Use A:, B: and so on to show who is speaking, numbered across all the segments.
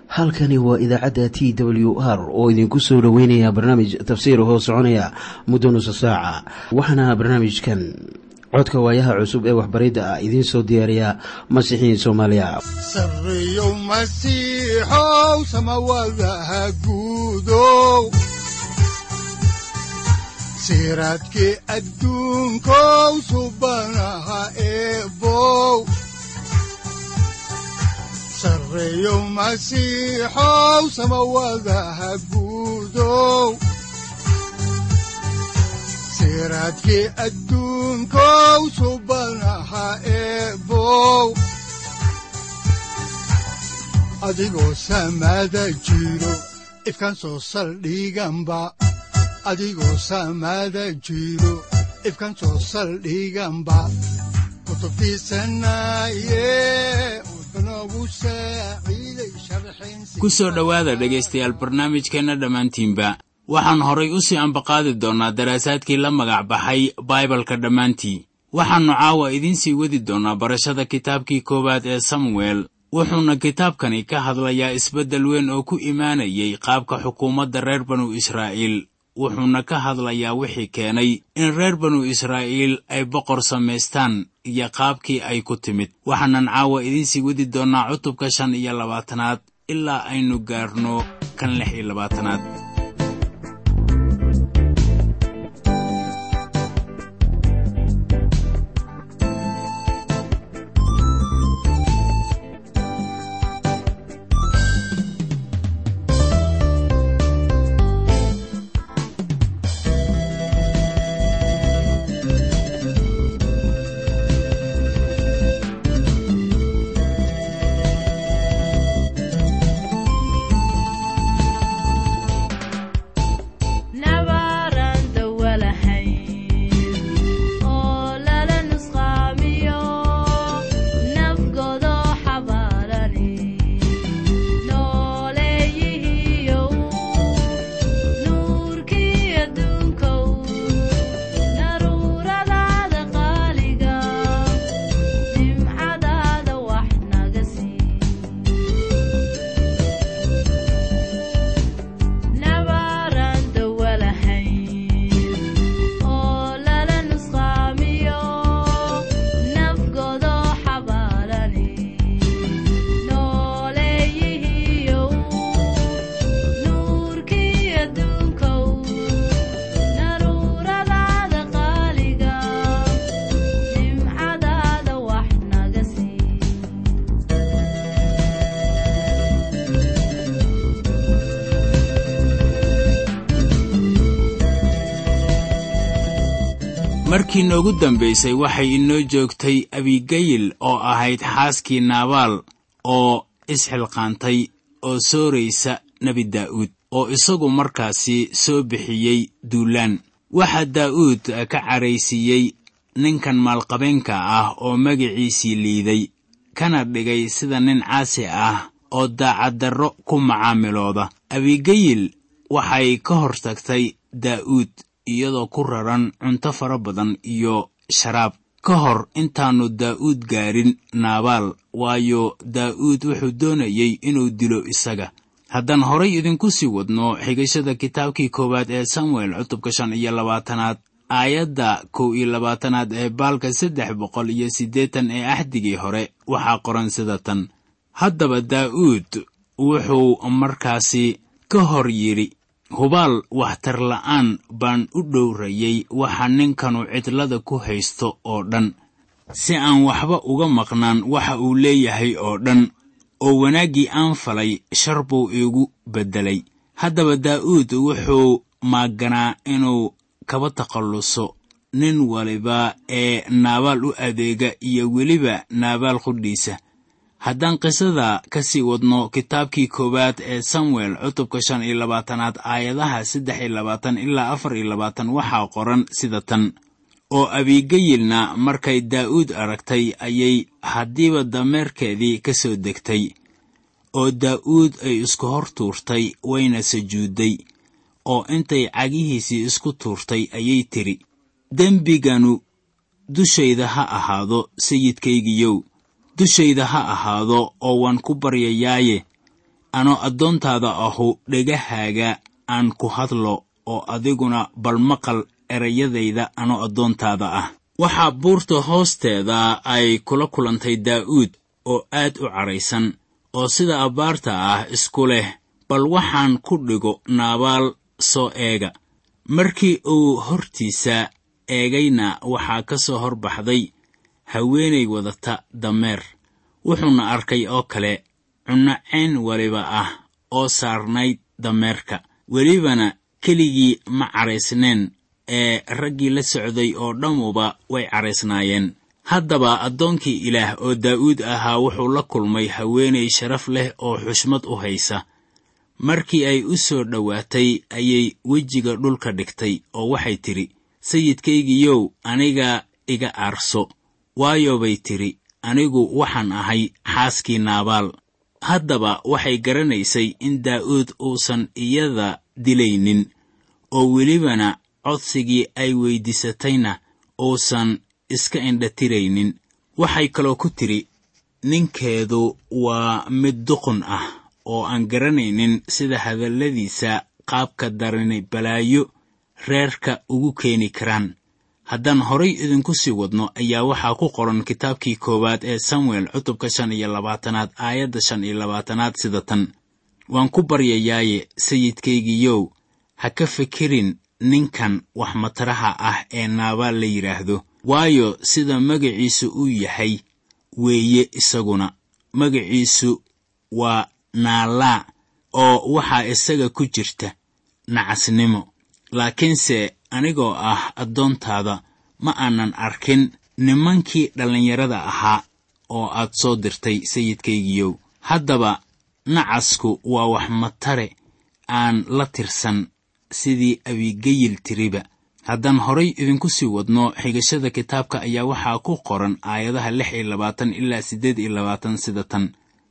A: halkani waa idaacadda t w r oo idinku soo dhoweynaya barnaamij tafsiir hoo soconaya muddo nusa saaca waxaana barnaamijkan codka waayaha cusub ee waxbaridda ah idiin soo diyaariya masiixiin soomaaliya
B: sareyow masiixow samawadaha guudow siraadkii adduunkow subanaha eebow sareyow masiixow samawadaha guudow siraadkii adduunkow subanaha eebow adigoo samada jiro ifkaan soo saldhiganba adigoo samada jiro ifkaan soo saldhiganba kutubtiisanaye
C: ku soo dhowaada dhegaystayaal barnaamijkeenna dhammaantiinba waxaan horay u sii ambaqaadi doonnaa daraasaadkii la magac baxay baibalka dhammaantii waxaannu caawa idiin sii wadi doonnaa barashada kitaabkii koowaad ee samuel wuxuuna kitaabkani ka hadlayaa isbeddel weyn oo ku imaanayay qaabka xukuumadda reer banu israa'iil wuxuuna ka hadlayaa wixii keenay in reer banu israa'iil ay boqor samaystaan iyo qaabkii ay ku timid waxaanan caawa idiinsii wadi doonnaa cutubka shan iyo labaatanaad ilaa aynu gaarno kan lix iyo labaatanaad markii noogu dambaysay waxay inoo joogtay abigayil oo ahayd xaaskii naabaal oo isxilqaantay oo sooraysa nebi daa'uud oo isagu markaasi soo bixiyey duulaan waxaa daa'uud ka caraysiiyey ninkan maalqabeenka ah oo magiciisii liiday kana dhigay sida nin caasi ah oo daacaddarro ku macaamilooda abigayil waxay ka hor tagtay daa'uud iyadoo ku raran cunto fara badan iyo sharaab ka hor intaannu daa'uud gaarin naabaal waayo daa'uud wuxuu doonayey inuu dilo isaga haddaan horay idinku sii wadno xigashada kitaabkii koowaad ee samuel cutubka shan iyo labaatanaad aayadda kow iyo labaatanaad ee baalka saddex boqol iyo siddeetan ee axdigii hore waxaa qoran sida tan haddaba daa'uud wuxuu markaasi ka hor yidhi hubaal waxtar la'aan baan u dhowrayey waxa ninkanu cidlada ku haysto oo dhan si aan waxba uga maqnaan waxa uu leeyahay oo dhan oo wanaaggii aan falay shar buu iigu beddelay haddaba daa'uud wuxuu maaganaa inuu kaba takhalluso nin waliba ee naabaal u adeega iyo weliba naabaal qudhiisa haddaan qisada ka sii wadno kitaabkii koowaad ee samuel cutubka shan iyo labaatanaad aayadaha saddex iyo labaatan ilaa afar iyo labaatan waxaa qoran sida tan oo abigayilna markay daa'uud aragtay ayay haddiiba dameerkeedii ka soo degtay oo daa'uud ay isku hor tuurtay wayna sujuudday oo intay cagihiisii isku tuurtay ayay tidhi dembiganu dushayda ha ahaado sayidkaygiyow dushayda ha ahaado oo waan ku baryayaaye anoo addoontaada ahu dhegahaaga aan ku hadlo oo adiguna bal maqal erayadayda anoo addoontaada ah waxaa buurta hoosteeda ay kula kulantay daa'uud oo aad u cadhaysan oo sida abbaarta ah isku leh bal waxaan ku dhigo naabaal soo eega markii uu hortiisa eegayna waxaa ka soo hor baxday haweenay wadata dameer wuxuuna arkay oo kale cunno cayn waliba ah oo saarnayd dameerka welibana keligii ma cadhaysneen ee raggii la socday oo dhammuba way cadhaysnaayeen haddaba addoonkii ilaah oo daa'uud ahaa wuxuu la kulmay haweenay sharaf leh oo xushmad u haysa markii ay u soo dhowaatay ayay wejiga dhulka dhigtay oo waxay tidhi sayidkaygiyow aniga iga aarso waayo bay tidhi anigu waxaan ahay xaaskii naabaal haddaba waxay garanaysay in daa'uud uusan iyada dilaynin oo welibana codsigii ay weyddiisatayna uusan iska indhatiraynin waxay kaloo ku tidhi ninkeedu waa mid duqun ah oo aan garanaynin sida hadalladiisa qaabka darani balaayo reerka ugu keeni karaan haddaan horay idinku sii wadno ayaa waxaa ku qoran kitaabkii koowaad ee samuel cutubka shan iyo labaatanaad aayadda shan iyo labaatanaad sida tan waan ku baryayaaye sayidkaygiyow ha ka fikirin ninkan wax mataraha ah ee naabaal la yidhaahdo waayo sida magaciisu uu yahay weeye isaguna magaciisu waa naalaa oo waxaa isaga ku jirta nacasnimo laakiinse anigoo ah addoontaada ma aanan arkin nimankii dhallinyarada ahaa oo aad soo dirtay sayidkaygiyow haddaba nacasku waa wax matare aan la tirsan sidii abigayil tiriba haddaan horay idinku sii wadno xigashada kitaabka ayaa waxaa ku qoran aayadaha lix iyo labaatan ilaa siddeed iyo labaatan sida tan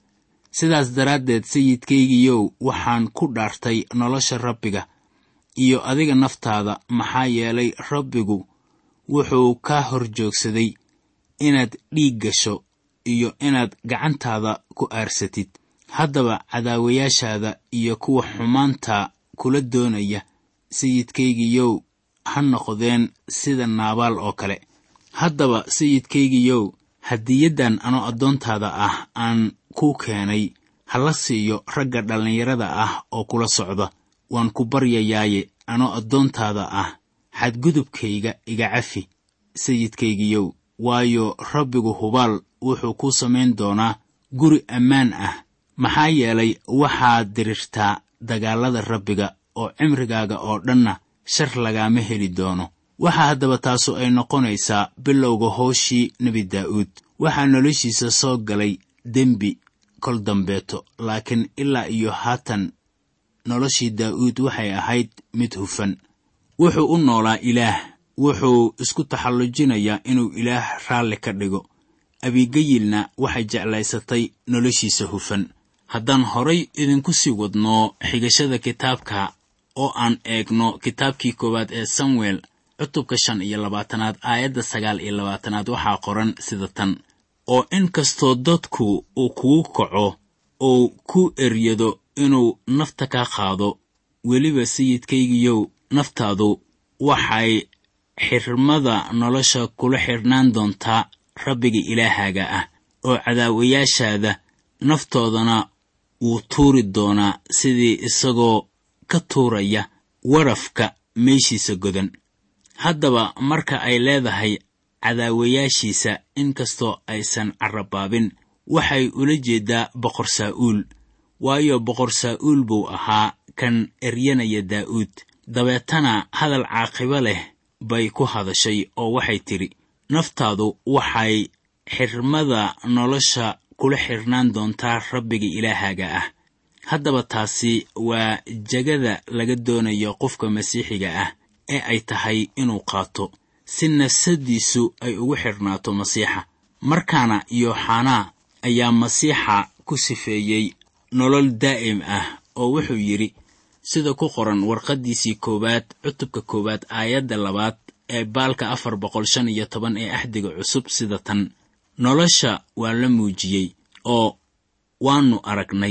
C: sidaas daraaddeed sayidkaygiyow waxaan ku dhaartay nolosha rabbiga iyo adiga naftaada maxaa yeelay rabbigu wuxuu kaa hor joogsaday inaad dhiig gasho iyo inaad gacantaada ku aarsatid haddaba cadaawayaashaada iyo kuwa xumaanta kula doonaya sayidkaygiyow ha noqdeen sida naabaal oo kale haddaba sayidkaygiyow hadiyaddan anoo addoontaada ah aan kuu keenay ha la siiyo ragga dhallinyarada ah oo kula socda waan ku baryayaaye anoo addoontaada ah xadgudubkayga iga cafi sayidkaygiyow waayo rabbigu hubaal wuxuu kuu samayn doonaa guri ammaan ah maxaa yeelay waxaad dirirtaa dagaallada rabbiga oo cimrigaaga oo dhanna shar lagaama heli doono waxaa haddaba taasu ay noqonaysaa bilowga hooshii nebi daa'uud waxaa noloshiisa soo galay dembi kol dambeeto laakiin ilaa iyo haatan noloshii daa'uud waxay ahayd mid hufan wuxuu u noolaa ilaah wuxuu isku taxallujinayaa inuu ilaah raalli ka dhigo abigayilna waxay jeclaysatay noloshiisa hufan haddaan horay idinku sii wadno xigashada kitaabka oo aan eegno kitaabkii koowaad ee samuel cutubka shan iyo labaatanaad aayadda sagaal iyo labaatanaad waxaa qoran sida tan oo in kastoo dadku uu kugu kaco uu ku eryado inuu nafta ka qaado weliba sayidkaygiyow naftaadu waxay xirmada nolosha kula xidhnaan doontaa rabbiga ilaahaaga ah oo cadaawayaashaada naftoodana wuu tuuri doonaa sidii isagoo ka tuuraya warafka meeshiisa godan haddaba marka ay leedahay cadaawayaashiisa inkastoo aysan carrabaabin waxay ula jeedaa boqor saa'uul waayo boqor saa'uul buu ahaa kan eryanaya daa'uud dabeetana hadal caaqibo leh bay ku hadashay oo waxay tidhi naftaadu waxay xirmada nolosha kula xidhnaan doontaa rabbiga ilaahaaga ah haddaba taasi waa jegada laga doonayo qofka masiixiga ah ee ay tahay inuu qaato si nafsaddiisu ay ugu xidhnaato masiixa markaana yooxanaa ayaa masiixa ku sifeeyey nolol daa'im ah oo wuxuu yidhi sida ku qoran warqaddiisii koowaad cutubka koowaad aayadda labaad ee baalka afar boqol shan iyo toban ee axdiga cusub sida tan nolosha waa la muujiyey oo waannu aragnay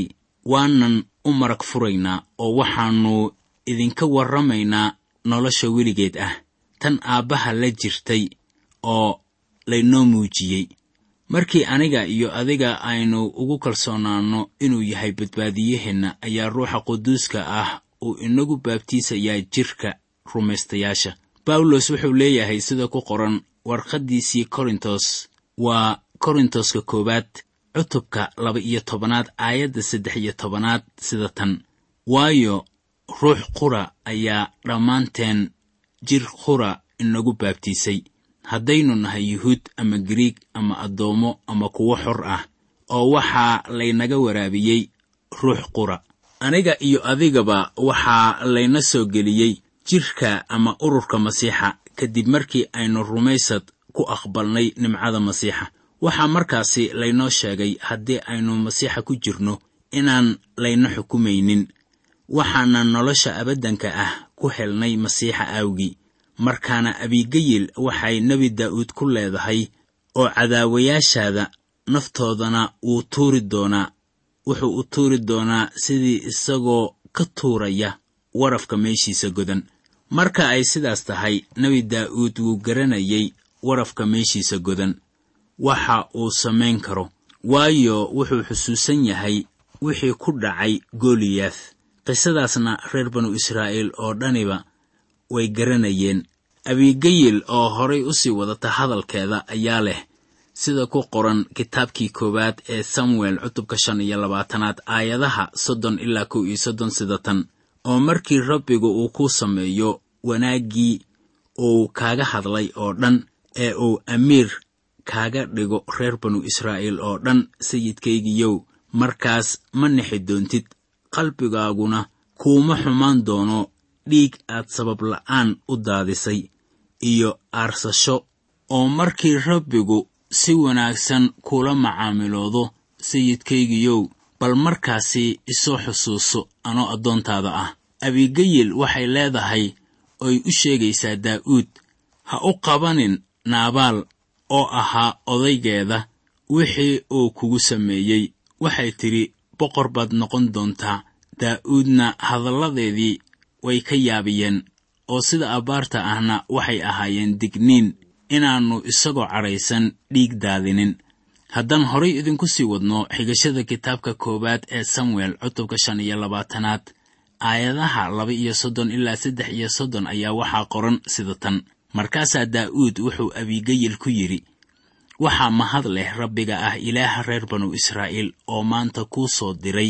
C: waanan u marag furaynaa oo waxaannu idinka warramaynaa nolosha weligeed ah tan aabbaha la jirtay oo laynoo muujiyey markii aniga iyo adiga aynu ugu kalsoonaanno inuu yahay badbaadiyaheenna ayaa ruuxa quduuska ah uu inagu baabtiisayaa jidhka rumaystayaasha bawlos wuxuu leeyahay sida ku qoran warqaddiisii korintos waa korintoska koowaad cutubka laba iyo tobanaad aayadda saddex iyo tobanaad sida tan waayo ruux qura ayaa dhammaanteen jir qura inagu baabtiisay haddaynu nahay yuhuud ama gariig ama addoommo ama kuwo xor ah oo waxaa laynaga waraabiyey ruux qura aniga iyo adigaba waxaa layna soo geliyey jidhka ama ururka masiixa kadib markii aynu rumaysad ku aqbalnay nimcada masiixa waxaa markaasi laynoo sheegay haddii aynu masiixa ku jirno inaan layna xukumaynin waxaana nolosha abaddanka ah ku helnay masiixa aawgii markaana abigayil waxay nebi daa'uud ku leedahay oo cadaawayaashaada naftoodana wuu tuuri doonaa wuxuu u tuuri doonaa sidii isagoo ka tuuraya warafka meeshiisa godan marka ay sidaas tahay nebi daa'uud wuu garanayay warafka meeshiisa godan waxa uu samayn karo waayo wuxuu xusuusan yahay wixii ku dhacay goliyaath qisadaasna reer banu israa'iil oo dhaniba way garanayeen abigayil oo horay u sii wadata hadalkeeda ayaa leh sida ku qoran kitaabkii koowaad ee samuel cutubka shan iyo labaatanaad aayadaha soddon ilaa kow iyo soddon sida tan oo markii rabbigu uu ku sameeyo wanaaggii uu kaaga hadlay oo dhan ee uu amiir kaaga dhigo reer banu israa'iil oo dhan sayidkaygiyow markaas ma nixi doontid qalbigaaguna kuuma xumaan doono dhiig aad sabab la'aan u daadisay iyo aarsasho oo markii rabbigu si wanaagsan kula macaamiloodo sayidkaygiyow bal markaasi isoo xusuuso anoo addoontaada ah abigayil waxay leedahay oy u sheegaysaa daa'uud ha u qabanin naabaal oo ahaa odaygeeda wixii uu kugu sameeyey waxay tidhi boqor baad noqon doontaa daa'uudna hadalladeedii way ka yaabiyeen oo sida abbaarta ahna waxay ahaayeen digniin inaannu isagoo cadhaysan dhiig daadinin haddaan horay idinku sii wadno xigashada kitaabka koowaad ee samuel cutubka shan iyo labaatanaad aayadaha laba iyo soddon ilaa saddex iyo soddon ayaa waxaa qoran sida tan markaasaa daa'uud wuxuu abigayil ku yidhi waxaa mahad leh rabbiga ah ilaaha reer banu israa'iil oo maanta kuu soo diray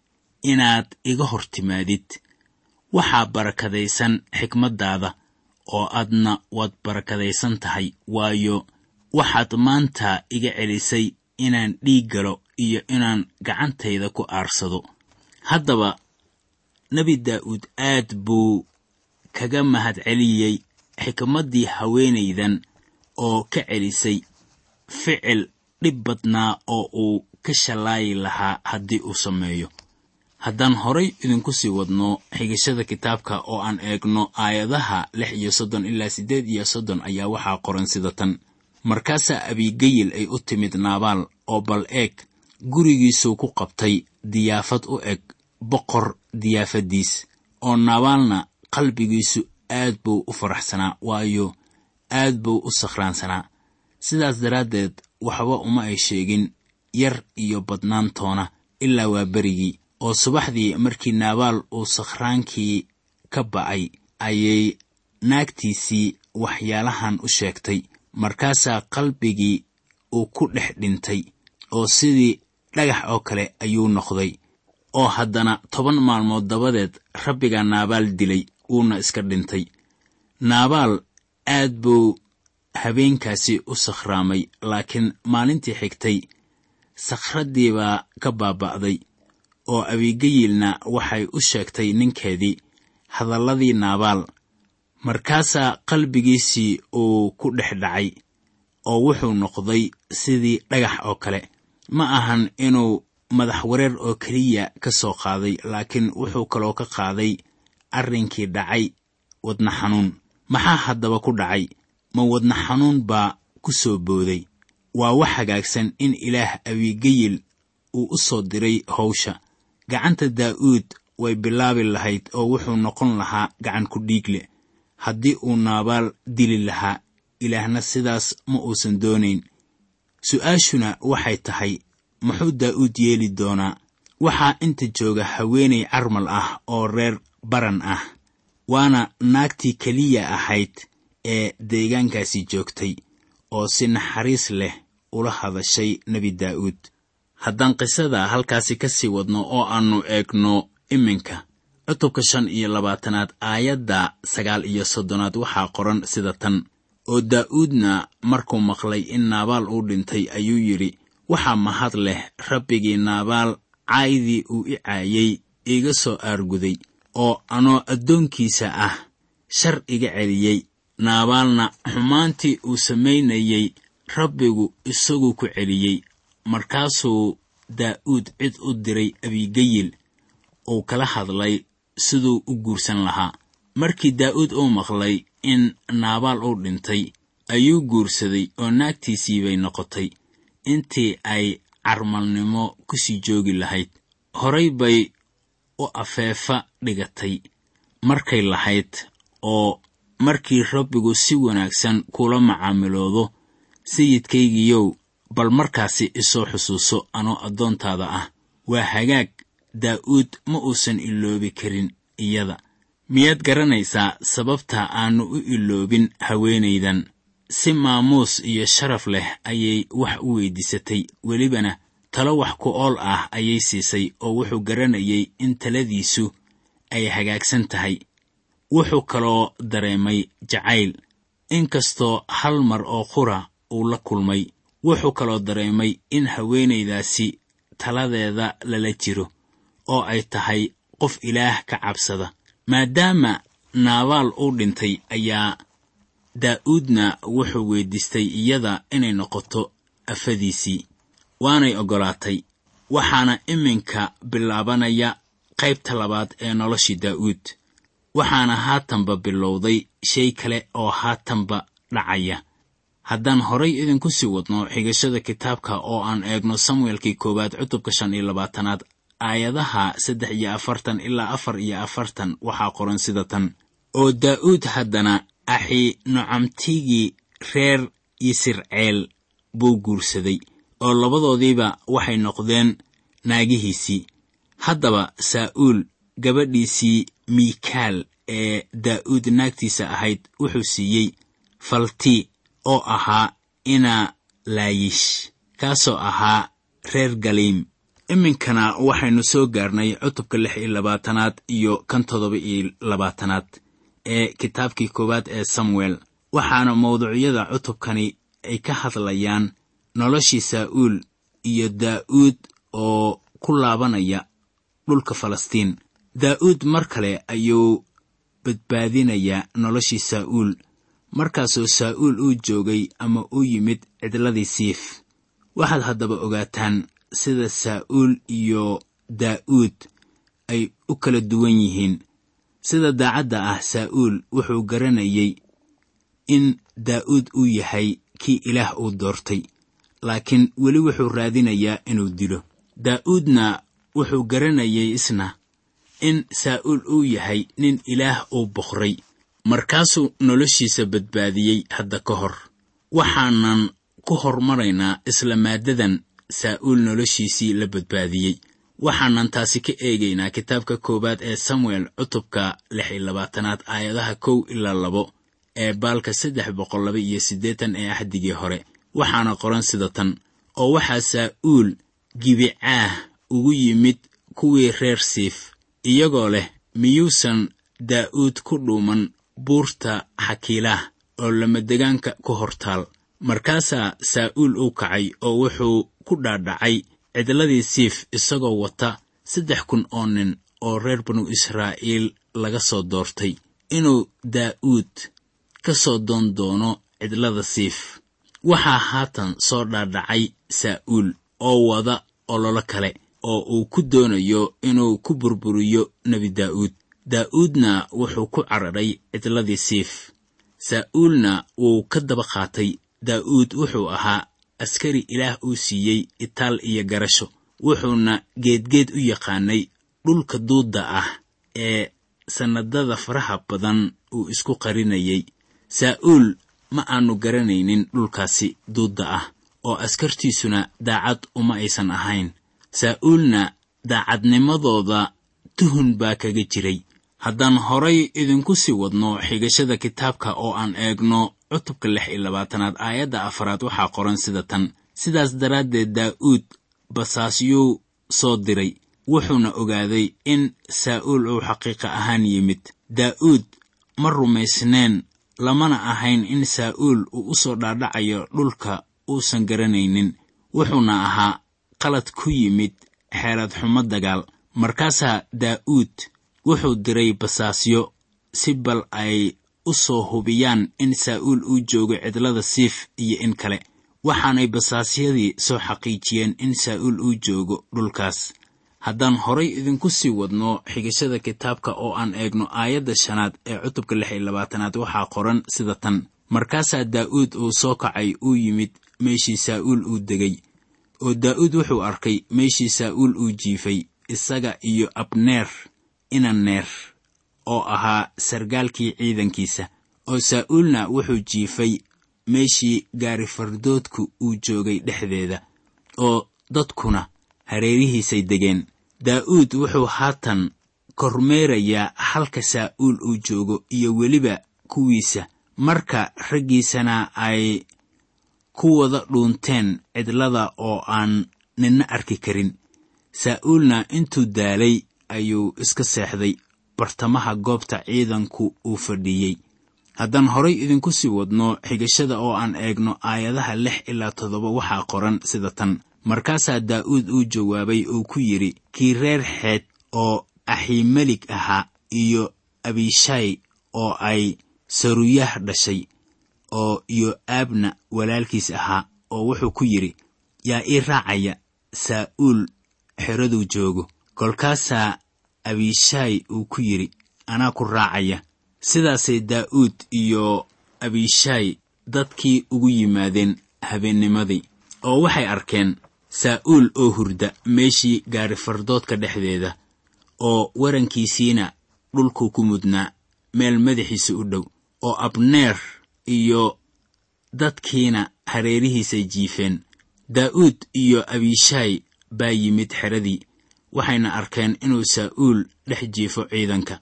C: inaad iga hor timaadid waxaa barakadaysan xikmaddaada oo adna waad barakadaysan tahay waayo waxaad maanta iga celisay inaan dhiig galo iyo inaan gacantayda ku aarsado haddaba nebi daa'uud aad buu kaga mahad celiyey xikmaddii haweenaydan oo ka celisay ficil dhib badnaa oo uu ka shallaayi lahaa haddii uu sameeyo haddaan horay idinku sii wadno xigashada kitaabka oo aan eegno aayadaha lix iyo soddon ilaa siddeed iyo soddon ayaa waxaa qoran sida tan markaasaa abigayil ay u timid naabaal oo bal eeg gurigiisuu ku qabtay diyaafad u eg boqor diyaafaddiis oo naabaalna qalbigiisu aad buu u faraxsanaa waayo aad buu u sakhraansanaa sidaas daraaddeed waxba uma ay sheegin yar iyo badnaantoona ilaa waa berigii oo subaxdii markii naabaal uu sakhraankii ka ba'ay ayay naagtiisii waxyaalahan u sheegtay markaasaa qalbigii uu ku dhex dhintay oo sidii dhagax oo kale ayuu noqday oo haddana toban maalmood dabadeed rabbigaa naabaal dilay wuuna iska dhintay naabaal aad buu habeenkaasi u sakhraamay laakiin maalintii xigtay sakhraddii baa ka baaba'day oo abigayilna waxay u sheegtay ninkeedii hadalladii naabaal markaasaa qalbigiisii uu ku dhex dhacay oo wuxuu noqday sidii dhagax oo kale ma ahan inuu madax wareer oo keliya ka soo qaaday laakiin wuxuu kaloo ka qaaday arrinkii dhacay wadna xanuun maxaa haddaba ku dhacay ma wadna xanuun baa ku soo booday waa wax hagaagsan in ilaah abigayil uu u soo diray howsha gacanta daa'uud way bilaabi lahayd oo wuxuu noqon lahaa gacan ku dhiigle haddii uu naabaal dili lahaa ilaahna sidaas ma uusan doonayn su'aashuna waxay tahay muxuu daa'uud yeeli doonaa waxaa inta jooga haweenay carmal ah oo reer baran ah waana naagtii keliya ahayd ee deegaankaasi joogtay oo si naxariis leh ula hadashay nebi daa'uud haddaan qisada halkaasi ka sii wadno oo aannu eegno iminka cutubka shan iyo labaatanaad aayadda sagaal iyo soddonaad waxaa qoran sida tan oo daa'uudna markuu maqlay in naabaal uu dhintay ayuu yidhi waxaa mahad leh rabbigii naabaal caydii uu i caayey iga soo aarguday oo anoo addoonkiisa ah shar iga celiyey naabaalna xumaantii uu samaynayey rabbigu isaguu ku celiyey markaasuu daa'uud cid u diray abigayil uu kala hadlay siduu u guursan lahaa markii daa'uud uu maqlay in naabaal uu dhintay ayuu guursaday oo naagtiisii bay noqotay intii ay carmalnimo ku sii joogi lahayd horay bay u afeefa dhigatay markay lahayd oo markii rabbigu si wanaagsan kula macaamiloodo sayidkaygiyow bal markaasi isoo xusuuso anoo addoontaada ah waa hagaag daa'uud ma uusan iloobi karin iyada miyaad garanaysaa sababta aannu u iloobin haweenaydan si maamuus iyo sharaf leh ayay wax u weyddiisatay welibana talo wax ku ool ah ayay siisay oo wuxuu garanayay in taladiisu ay hagaagsan tahay wuxuu kaloo dareemay jacayl inkastoo hal mar oo qura uu la kulmay wuxuu kaloo dareemay in haweenaydaasi taladeeda lala jiro oo ay tahay qof ilaah ka cabsada maadaama naabaal uu dhintay ayaa daa'uudna wuxuu weyddiistay iyada inay noqoto afadiisii waanay oggolaatay waxaana iminka bilaabanaya qaybta labaad ee noloshii daa'uud waxaana haatanba bilowday shay kale oo haatanba dhacaya haddaan horay idinku sii wadno xigashada kitaabka oo aan eegno samuelkii koowaad cutubka shan iyo labaatanaad aayadaha saddex iyo afartan ilaa afar iyo afartan waxaa qoran sida tan oo daa'uud haddana axi nucamtigii reer yisirceel buu guursaday oo labadoodiiba waxay noqdeen naagihiisii haddaba saa'uul gabadhiisii miikaal ee daa'uud naagtiisa ahayd wuxuu siiyey falti oo ahaa ina laayish kaasoo ahaa reer galiim iminkana waxaynu soo gaarnay cutubka lix iyo labaatanaad iyo kan toddoba iyo labaatanaad ee kitaabkii koowaad ee samuel waxaana mawduucyada cutubkani ay ka hadlayaan noloshii saa'uul iyo daa'uud oo ku laabanaya dhulka falastiin daa'uud mar kale ayuu badbaadinayaa noloshii saa'uul markaasoo saa'uul uu joogay ama u yimid cidladii siif waxaad haddaba ogaataan sida saa'uul iyo daa'uud ay u kala duwan yihiin sida daacadda ah saa'uul wuxuu garanayay in daa'uud uu yahay kii ilaah uu doortay laakiin weli wuxuu raadinayaa inuu dilo daa'uudna wuxuu garanayay isna in saa'uul uu yahay nin ilaah uu boqray markaasuu noloshiisa badbaadiyey hadda ka hor waxaanan ku hormaraynaa isla maaddadan saa'uul noloshiisii la badbaadiyey waxaanan taasi ka eegaynaa kitaabka koowaad ee samuel cutubka lix iyo labaatanaad aayadaha kow ilaa labo ee baalka saddex boqol laba iyo siddeetan ee axdigii hore waxaana qoran sida tan oo waxaa saa'uul gibicaah ugu yimid kuwii reer siif iyagoo leh miyuusan daa'uud ku dhuuman buurta xakiilaah oo lamadegaanka ku hortaal markaasaa saa'uul u kacay oo wuxuu ku dhaadhacay cidladii siif isagoo wata saddex kun oo nin oo reer banu israa'iil laga soo doortay inuu daa'uud ka soo doon doono cidlada siif waxaa haatan soo dhaadhacay saa'uul oo wada ololo kale oo uu ku doonayo inuu ku burburiyo nebi daa'uud daa'uudna wuxuu ku cararay cidladii siif saa'uulna wuu ka daba qaatay daa'uud wuxuu ahaa askari ilaah uu siiyey itaal iyo garasho wuxuuna geedgeed u yaqaanay dhulka duudda ah ee sannadada faraha badan uu isku qarinayay saa'uul ma aanu garanaynin dhulkaasi duudda ah oo askartiisuna daacad uma aysan ahayn saa'uulna daacadnimadooda tuhun baa kaga jiray haddaan horay idinku sii wadno xigashada kitaabka oo aan eegno cutubka lix iyo labaatanaad aayadda afaraad waxaa qoran sida tan sidaas daraaddeed daa'uud basaasyuu soo diray wuxuuna ogaaday in saa'uul uu xaqiiqa ahaan yimid daa'uud ma rumaysneen lamana ahayn in saa'uul uu u soo dhaadhacayo dhulka uusan garanaynin wuxuuna ahaa qalad ku yimid xeelad xumo dagaal markaasaa daa'uud wuxuu diray basaasyo si bal ay u soo hubiyaan in saa'uul uu joogo cidlada siif iyo in kale waxaanay basaasyadii soo xaqiijiyeen in saa'uul uu joogo dhulkaas haddaan horay idinku sii wadno xigashada kitaabka oo aan eegno aayadda shanaad ee cutubka lix iyo labaatanaad waxaa qoran sida tan markaasaa daa'uud uu soo kacay uu yimid meeshii saa'uul uu degay oo daa'uud wuxuu arkay meeshii saa'uul uu jiifay isaga iyo abneer inaneer oo ahaa sargaalkii ciidankiisa oo saa'uulna wuxuu jiifay meeshii gaarifardoodku uu joogay dhexdeeda oo dadkuna hareerihiisay degeen daa'uud wuxuu haatan kormeerayaa halka saa'uul uu joogo iyo weliba kuwiisa marka raggiisana ay ku wada dhuunteen cidlada oo aan ninna arki karin saa'uulna intuu daalay ayuu iska seexday bartamaha goobta ciidanku uu fadhiiyey haddaan horay idinku sii wadno xigashada oo aan eegno aayadaha lix ilaa toddoba waxaa qoran sida tan markaasaa daa'uud uu jawaabay oo ku yidhi kii reer xeed oo axiimelig ahaa iyo abishaay oo ay saruyah dhashay oo iyo aabna walaalkiis ahaa oo wuxuu ku yidhi yaa ii raacaya saa'uul xeraduu joogo kolkaasaa abishaay uu ku yidhi anaa ku raacaya sidaasay daa'uud iyo abishaay dadkii ugu yimaadeen habeennimadii oo waxay arkeen saa'uul oo hurda meeshii gaarifardoodka dhexdeeda oo warankiisiina dhulkuu ku mudnaa meel madaxiisa u dhow oo abneer iyo dadkiina hareerihiisay jiifeen daa'uud iyo abishaay baa yimid xeradii waxayna arkeen inuu saa'uul dhex jiifo ciidanka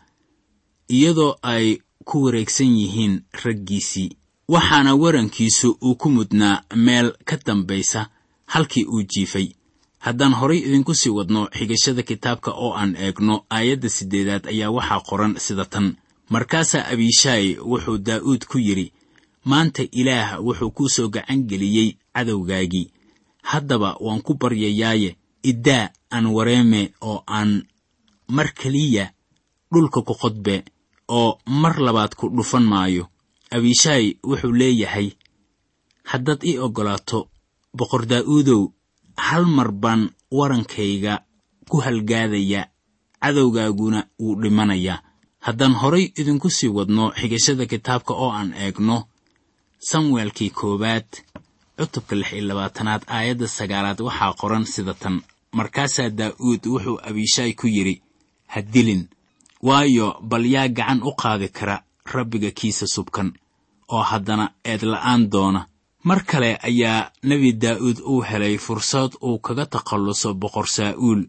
C: iyadoo ay ku wareegsan yihiin raggiisii waxaana warankiisu uu ku mudnaa meel ka dambaysa halkii uu jiifay haddaan horay idinku sii wadno xigashada kitaabka oo aan eegno aayadda siddeedaad ayaa waxaa qoran sida tan markaasaa abishaay wuxuu daa'uud ku yidhi maanta ilaah wuxuu kuu soo gacan geliyey cadowgaagii haddaba waan ku baryayaaye iddaa aan wareeme oo aan mar keliya dhulka ku qodbe oo mar labaad ku dhufan maayo abishaay wuxuu leeyahay haddaad ii oggolaato boqor daa'uudow hal mar baan warankayga ku halgaadaya cadowgaaguna wuu dhimanayaa haddaan horay idinku sii wadno xigashada kitaabka oo aan eegno samuelkii koowaad cutubka lix iyo labaatanaad aayadda sagaalaad waxaa qoran sida tan markaasaa daa'uud wuxuu abishaay ku yidhi ha dilin waayo bal yaa gacan u qaadi kara rabbiga kiisa subkan oo haddana eedla'aan doona mar kale ayaa nebi daa'uud uu helay fursad uu kaga takhalluso boqor saa'uul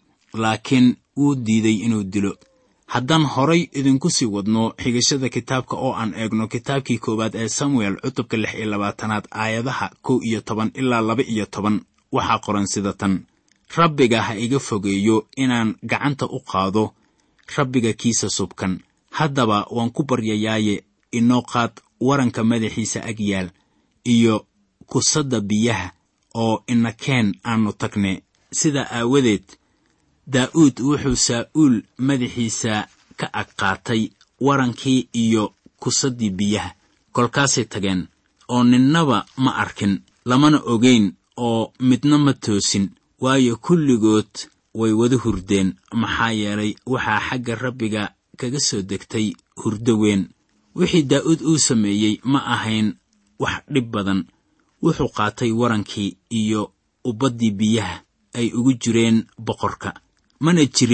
C: laakiin wuu diiday inuu dilo haddaan horay idinku sii wadno xigashada kitaabka oo aan eegno kitaabkii koowaad ee samuel cutubka lix iyo labaatanaad aayadaha kow iyo toban ilaa laba iyo toban waxaa qoran sida tan rabbiga ha iga fogeeyo inaan gacanta u qaado rabbiga kiisa subkan haddaba waan ku baryayaaye inoo qaad waranka madaxiisa ag yaal iyo kusadda biyaha oo inakeen aannu tagne sidaa aawadeed daa'uud wuxuu saa'uul madaxiisa ka ag qaatay warankii iyo kusaddii biyaha kolkaasay tageen oo ninnaba ma arkin lamana ogayn oo midna ma toosin waayo kulligood way wada hurdeen maxaa yeelay waxaa xagga rabbiga kaga soo degtay hurdo weyn wixii daa'uud uu sameeyey ma ahayn wax dhib badan wuxuu qaatay warankii iyo ubaddii biyaha ay ugu jireen boqorka mana jirin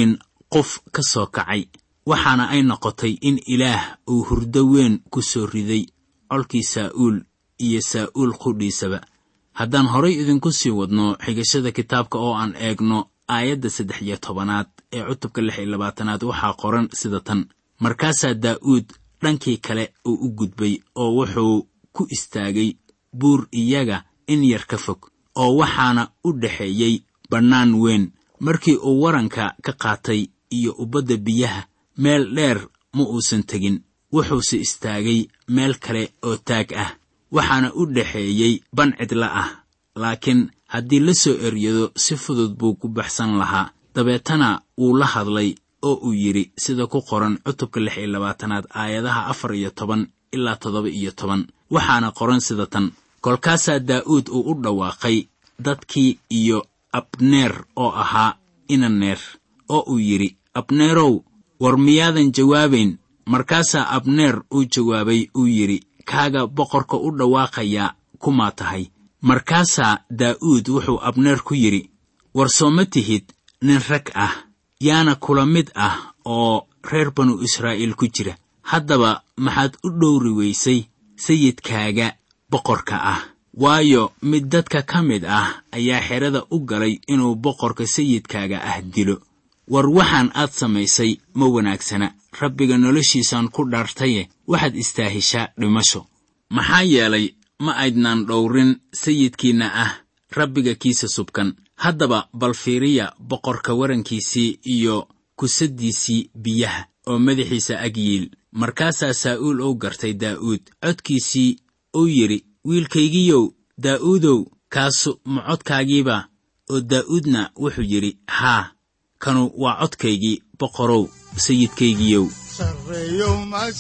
C: qof ka soo kacay waxaana ay noqotay in ilaah uu hurdo weyn ku soo riday colkii saa'uul iyo saa'uul qudhiisaba haddaan horay idinku sii wadno xigashada kitaabka oo aan eegno aayadda saddex iyo tobanaad ee cutubka lix iyo labaatanaad waxaa qoran sida tan markaasaa daa'uud dhankii kale uu u gudbay oo wuxuu ku istaagay buur iyaga in yar ka fog oo waxaana u dhexeeyey bannaan weyn markii uu waranka ka qaatay iyo ubbadda biyaha meel dheer ma uusan tegin wuxuuse istaagay meel kale oo taag ah waxaana u dhexeeyey ban cidla ah laakiin haddii la soo eryado si fudud buu ku baxsan lahaa dabeetana wuu la hadlay oo uu yidhi sida ku qoran cutubka lix iyo labaatanaad aayadaha afar iyo toban ilaa toddoba iyo toban waxaana qoran sida tan kolkaasaa daa'uud uu u dhawaaqay dadkii iyo abneer oo ahaa inaneer oo uu yidhi abneerow war miyaadan jawaabayn markaasaa abneer uu jawaabay uu yidhi kaaga boqorka u dhawaaqayaa kumaa tahay markaasaa daa'uud wuxuu abneer ku yidhi war soo ma tihid nin rag ah yaana kula mid ah oo reer banu israa'iil ku jira haddaba maxaad u dhowri weysay sayidkaaga boqorka ah waayo mid dadka ka mid ah ayaa xerada u galay inuu boqorka sayidkaaga ah dilo war waxaan aad samaysay ma wanaagsana rabbiga noloshiisaan ku dhaartaye waxaad istaahishaa dhimasho maxaa yeelay ma aydnaan dhowrin sayidkiinna ah rabbiga kiisa subkan haddaba bal fiiriya boqorka warankiisii iyo kusaddiisii biyaha oo madaxiisa ag yiil markaasaa saa'uul uu gartay daa'uud codkiisii uu yidhi wiilkaygiyow daa'uudow kaasu ma codkaagiiba oo daa'uudna wuxuu yidhi haa kanu waa codkaygii boqorow sayidkaygiyow
B: sarreeyow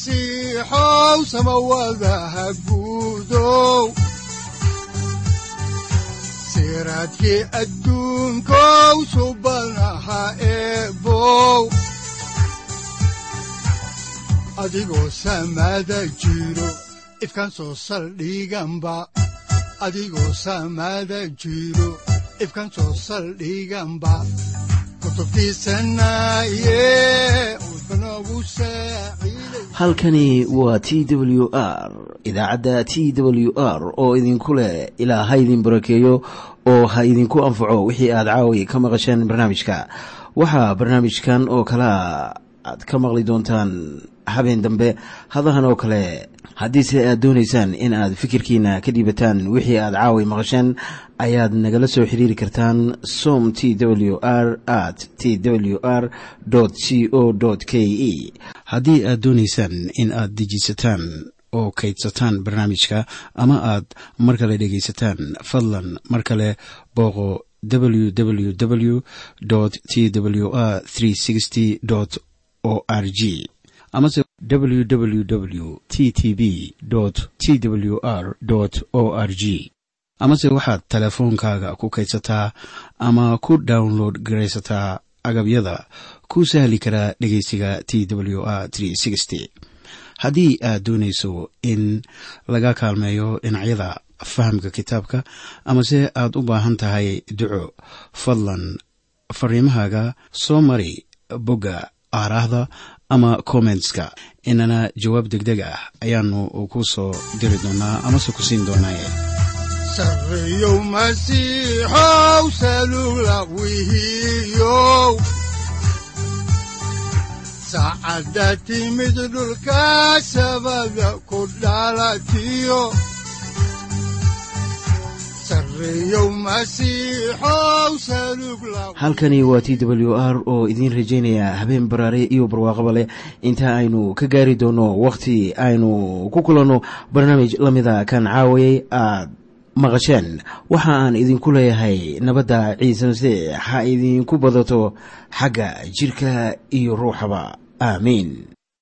B: masiixow samawadaha guudow siraadkii adduunkow subanaha eebow adigoo samada jiro ifkan soo saldhiganba adigoo samada jiro ifkan soo saldhiganba
A: halkani waa t w r idaacadda t w r oo idinku leh ilaa ha idin barakeeyo oo ha idinku anfaco wixii aad caawi ka maqasheen barnaamijka waxaa barnaamijkan oo kalea aad ka maqli doontaan habeen dambe hadahan oo kale haddiise aad doonaysaan in aad fikirkiina ka dhiibataan wixii aad caawi maqasheen ayaad nagala soo xiriiri kartaan som t w r at t w r c o k e haddii aad doonaysaan in aad dejiisataan oo kaydsataan barnaamijka ama aad mar kale dhegaysataan fadlan mar kale booqo www t w r o r g amase www t t b t w r o r g amase waxaad teleefoonkaaga ku kaydsataa ama ku download garaysataa agabyada ku sahli karaa dhegeysiga t w r haddii aad doonayso in laga kaalmeeyo dhinacyada fahamka kitaabka amase aad u baahan tahay duco fadlan fariimahaaga soo mari bogga aaraahda ama kommentska inana jawaab deg deg ah ayaanu ku soo diri doonaa amase ku siin doonaaye
B: sarreeyow masiixow salugla wihiyow saacadda timid dhulka sabada ku dhalatiyo
A: halkani waa t w r oo idiin rajaynaya habeen baraare iyo barwaaqaba leh inta aynu ka gaari doono wakhti aynu ku kulanno barnaamij la mida kan caawayay aad maqasheen waxa aan idinku leeyahay nabadda ciise masiix ha idinku badato xagga jidhka iyo ruuxaba aamiin